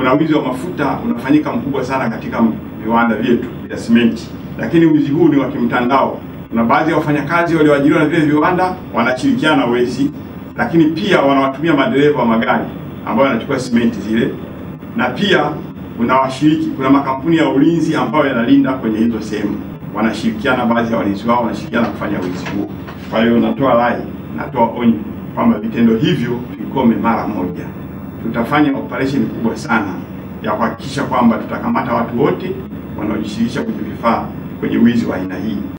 kuna wizi wa mafuta unafanyika mkubwa sana katika viwanda vyetu vya simenti, lakini wizi huu ni wa kimtandao. Kuna baadhi ya wafanyakazi walioajiriwa na vile viwanda wanashirikiana wezi, lakini pia wanawatumia madereva wa magari ambao wanachukua simenti zile, na pia kuna washiriki, kuna makampuni ya ulinzi ambayo yanalinda kwenye hizo sehemu, wanashirikiana, baadhi ya walinzi wao wanashirikiana kufanya wizi huo. Kwa hiyo natoa rai, natoa onyo kwamba vitendo hivyo vikome mara moja. Tutafanya operation kubwa sana ya kuhakikisha kwamba tutakamata watu wote wanaojishirikisha kwenye vifaa kwenye wizi wa aina hii.